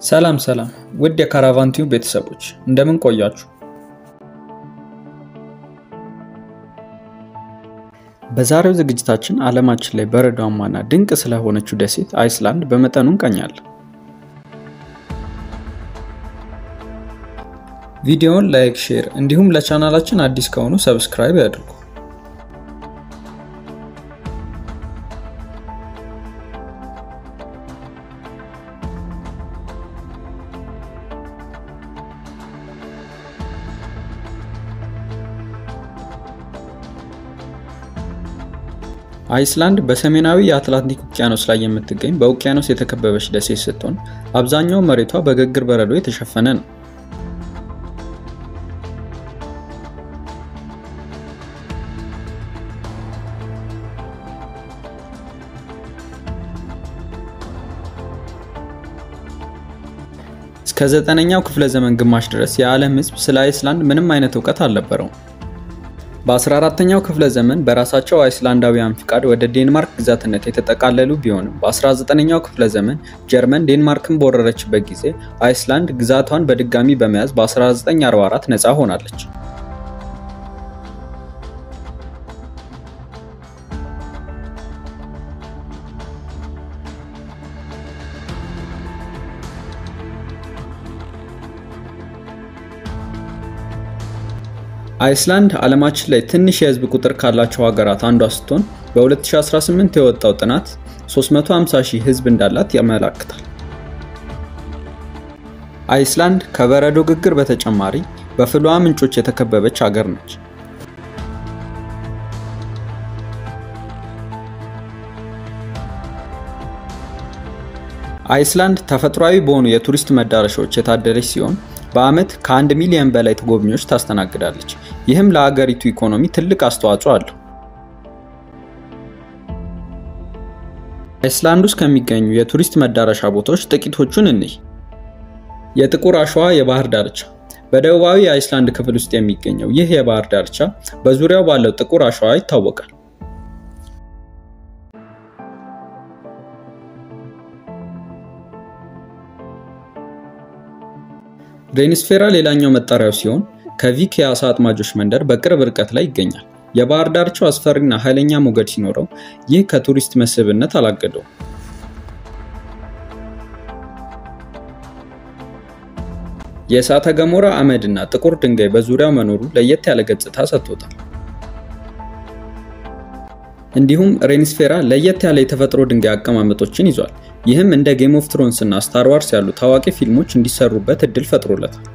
ሰላም ሰላም ውድ የካራቫን ቲዩብ ቤተሰቦች እንደምን ቆያችሁ? በዛሬው ዝግጅታችን ዓለማችን ላይ በረዷማና ድንቅ ስለሆነችው ደሴት አይስላንድ በመጠኑ እንቃኛለን። ቪዲዮውን ላይክ፣ ሼር እንዲሁም ለቻናላችን አዲስ ከሆኑ ሰብስክራይብ ያድርጉ። አይስላንድ በሰሜናዊ የአትላንቲክ ውቅያኖስ ላይ የምትገኝ በውቅያኖስ የተከበበች ደሴት ስትሆን አብዛኛው መሬቷ በግግር በረዶ የተሸፈነ ነው። እስከ ዘጠነኛው ክፍለ ዘመን ግማሽ ድረስ የዓለም ሕዝብ ስለ አይስላንድ ምንም አይነት እውቀት አልነበረውም። በ14ኛው ክፍለ ዘመን በራሳቸው አይስላንዳውያን ፍቃድ ወደ ዴንማርክ ግዛትነት የተጠቃለሉ ቢሆንም በ19ኛው ክፍለ ዘመን ጀርመን ዴንማርክን በወረረችበት ጊዜ አይስላንድ ግዛቷን በድጋሚ በመያዝ በ1944 ነፃ ሆናለች። አይስላንድ ዓለማችን ላይ ትንሽ የህዝብ ቁጥር ካላቸው ሀገራት አንዷ ስትሆን በ2018 የወጣው ጥናት 350 ሺህ ህዝብ እንዳላት ያመላክታል። አይስላንድ ከበረዶ ግግር በተጨማሪ በፍልውሃ ምንጮች የተከበበች ሀገር ነች። አይስላንድ ተፈጥሯዊ በሆኑ የቱሪስት መዳረሻዎች የታደለች ሲሆን በዓመት ከአንድ ሚሊዮን በላይ ጎብኚዎች ታስተናግዳለች። ይህም ለሀገሪቱ ኢኮኖሚ ትልቅ አስተዋጽኦ አለው። አይስላንድ ውስጥ ከሚገኙ የቱሪስት መዳረሻ ቦታዎች ጥቂቶቹን እንይ። የጥቁር አሸዋ የባህር ዳርቻ በደቡባዊ የአይስላንድ ክፍል ውስጥ የሚገኘው ይህ የባህር ዳርቻ በዙሪያው ባለው ጥቁር አሸዋ ይታወቃል። ሬኒስፌራ ሌላኛው መጠሪያው ሲሆን ከቪክ የአሳ አጥማጆች መንደር በቅርብ ርቀት ላይ ይገኛል። የባህር ዳርቻው አስፈሪና ኃይለኛ ሞገድ ሲኖረው ይህ ከቱሪስት መስህብነት አላገደውም። የእሳተ ገሞራ አመድ እና ጥቁር ድንጋይ በዙሪያው መኖሩ ለየት ያለ ገጽታ ሰጥቶታል። እንዲሁም ሬኒስፌራ ለየት ያለ የተፈጥሮ ድንጋይ አቀማመጦችን ይዟል። ይህም እንደ ጌም ኦፍ ትሮንስ እና ስታር ዋርስ ያሉ ታዋቂ ፊልሞች እንዲሰሩበት እድል ፈጥሮለታል።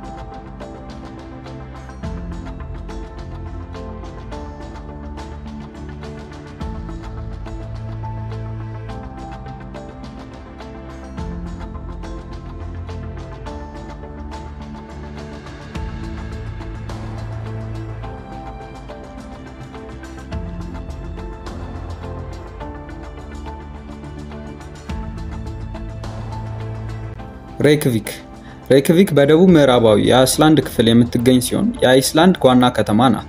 ሬክቪክ ሬክቪክ በደቡብ ምዕራባዊ የአይስላንድ ክፍል የምትገኝ ሲሆን የአይስላንድ ዋና ከተማ ናት።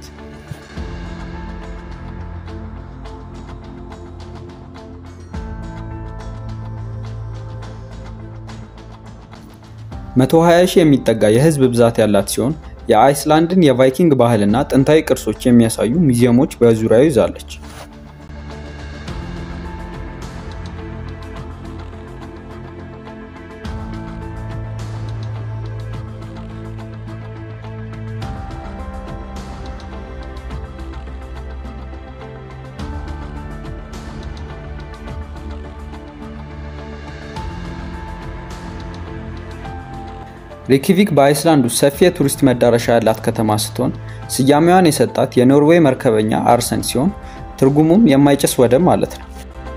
መቶ 20 ሺህ የሚጠጋ የህዝብ ብዛት ያላት ሲሆን የአይስላንድን የቫይኪንግ ባህልና ጥንታዊ ቅርሶች የሚያሳዩ ሙዚየሞች በዙሪያው ይዛለች። ሬኪቪክ በአይስላንድ ውስጥ ሰፊ የቱሪስት መዳረሻ ያላት ከተማ ስትሆን ስያሜዋን የሰጣት የኖርዌይ መርከበኛ አርሰን ሲሆን ትርጉሙም የማይጨስ ወደብ ማለት ነው።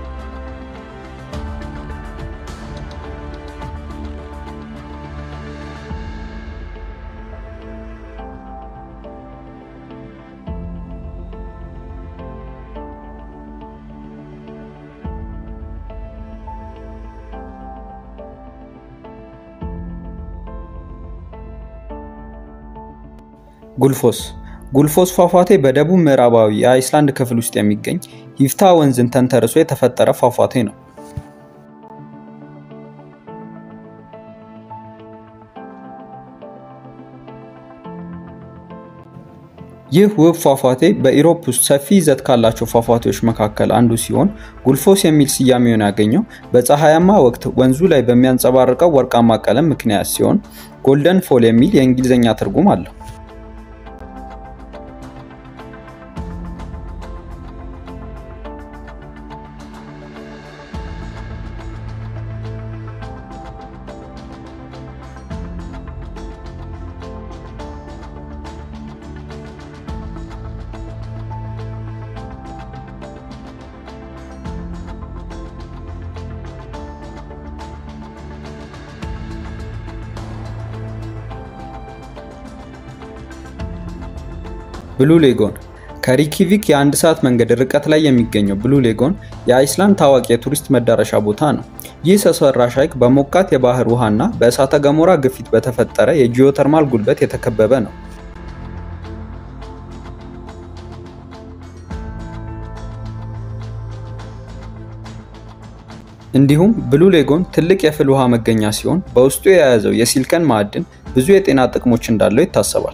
ጉልፎስ ጉልፎስ ፏፏቴ በደቡብ ምዕራባዊ የአይስላንድ ክፍል ውስጥ የሚገኝ ሂፍታ ወንዝን ተንተርሶ የተፈጠረ ፏፏቴ ነው። ይህ ውብ ፏፏቴ በኢሮፕ ውስጥ ሰፊ ይዘት ካላቸው ፏፏቴዎች መካከል አንዱ ሲሆን ጉልፎስ የሚል ስያሜውን ያገኘው በፀሐያማ ወቅት ወንዙ ላይ በሚያንጸባርቀው ወርቃማ ቀለም ምክንያት ሲሆን ጎልደን ፎል የሚል የእንግሊዝኛ ትርጉም አለው። ብሉ ሌጎን ከሪኪቪክ የአንድ ሰዓት መንገድ ርቀት ላይ የሚገኘው ብሉ ሌጎን የአይስላንድ ታዋቂ የቱሪስት መዳረሻ ቦታ ነው። ይህ ሰው ሰራሽ ሐይቅ በሞቃት የባህር ውሃና በእሳተ ገሞራ ግፊት በተፈጠረ የጂኦተርማል ጉልበት የተከበበ ነው። እንዲሁም ብሉ ሌጎን ትልቅ የፍል ውሃ መገኛ ሲሆን በውስጡ የያዘው የሲልከን ማዕድን ብዙ የጤና ጥቅሞች እንዳለው ይታሰባል።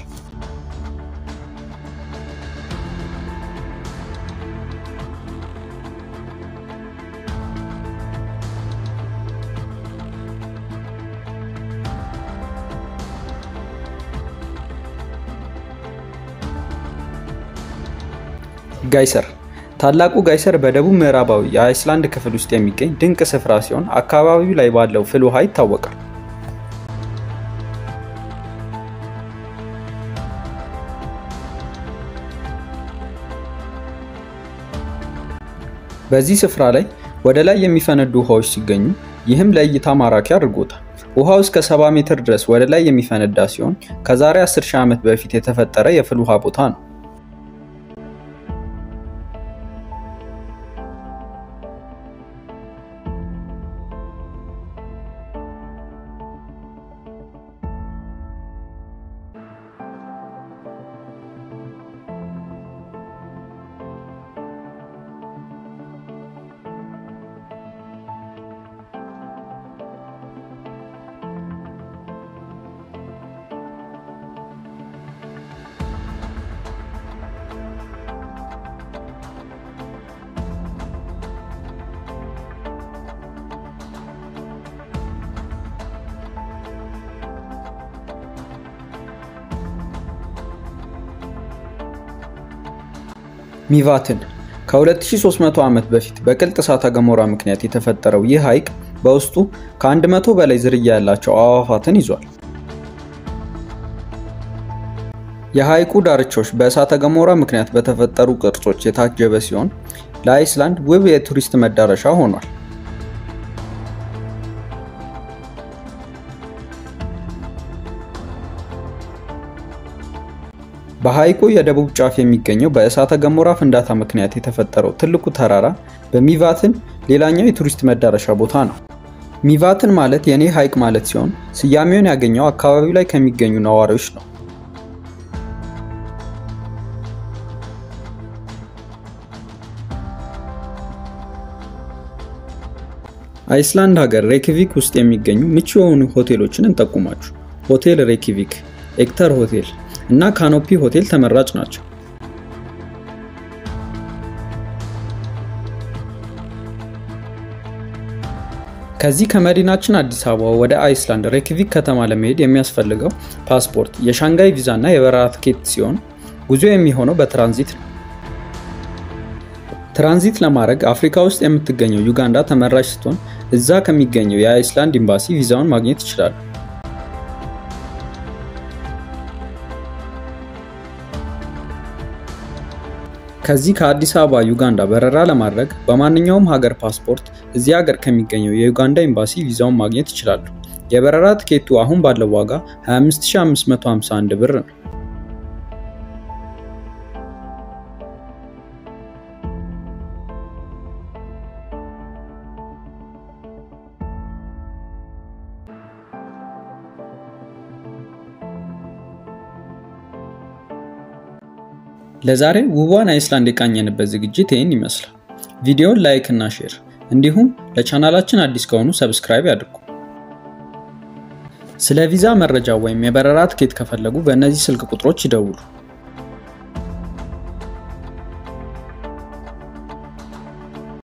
ጋይሰር ታላቁ ጋይሰር በደቡብ ምዕራባዊ የአይስላንድ ክፍል ውስጥ የሚገኝ ድንቅ ስፍራ ሲሆን አካባቢው ላይ ባለው ፍል ውሃ ይታወቃል። በዚህ ስፍራ ላይ ወደ ላይ የሚፈነዱ ውሃዎች ሲገኙ ይህም ለእይታ ማራኪ አድርጎታል። ውሃው እስከ 70 ሜትር ድረስ ወደ ላይ የሚፈነዳ ሲሆን ከዛሬ 10 ሺህ ዓመት በፊት የተፈጠረ የፍል ውሃ ቦታ ነው። ሚቫትን ከ2300 ዓመት በፊት በቅልጥ እሳተ ገሞራ ምክንያት የተፈጠረው ይህ ሐይቅ በውስጡ ከ100 በላይ ዝርያ ያላቸው አዕዋፋትን ይዟል። የሐይቁ ዳርቻዎች በእሳተ ገሞራ ምክንያት በተፈጠሩ ቅርጾች የታጀበ ሲሆን ለአይስላንድ ውብ የቱሪስት መዳረሻ ሆኗል። በሐይቁ የደቡብ ጫፍ የሚገኘው በእሳተ ገሞራ ፍንዳታ ምክንያት የተፈጠረው ትልቁ ተራራ በሚቫትን ሌላኛው የቱሪስት መዳረሻ ቦታ ነው። ሚቫትን ማለት የኔ ሐይቅ ማለት ሲሆን ስያሜውን ያገኘው አካባቢው ላይ ከሚገኙ ነዋሪዎች ነው። አይስላንድ ሀገር ሬኪቪክ ውስጥ የሚገኙ ምቹ የሆኑ ሆቴሎችን እንጠቁማችሁ። ሆቴል ሬኪቪክ፣ ኤክተር ሆቴል እና ካኖፒ ሆቴል ተመራጭ ናቸው። ከዚህ ከመዲናችን አዲስ አበባ ወደ አይስላንድ ሬኪቪክ ከተማ ለመሄድ የሚያስፈልገው ፓስፖርት፣ የሻንጋይ ቪዛ እና የበረራ ትኬት ሲሆን ጉዞ የሚሆነው በትራንዚት ነው። ትራንዚት ለማድረግ አፍሪካ ውስጥ የምትገኘው ዩጋንዳ ተመራጭ ስትሆን እዛ ከሚገኘው የአይስላንድ ኤምባሲ ቪዛውን ማግኘት ይችላሉ። ከዚህ ከአዲስ አበባ ዩጋንዳ በረራ ለማድረግ በማንኛውም ሀገር ፓስፖርት እዚህ ሀገር ከሚገኘው የዩጋንዳ ኤምባሲ ቪዛውን ማግኘት ይችላሉ። የበረራ ትኬቱ አሁን ባለው ዋጋ 25551 ብር ነው። ለዛሬ ውቧን አይስላንድ የቃኘንበት ዝግጅት ይህን ይመስላል። ቪዲዮውን ላይክ እና ሼር እንዲሁም ለቻናላችን አዲስ ከሆኑ ሰብስክራይብ ያድርጉ። ስለ ቪዛ መረጃ ወይም የበረራ ትኬት ከፈለጉ በእነዚህ ስልክ ቁጥሮች ይደውሉ።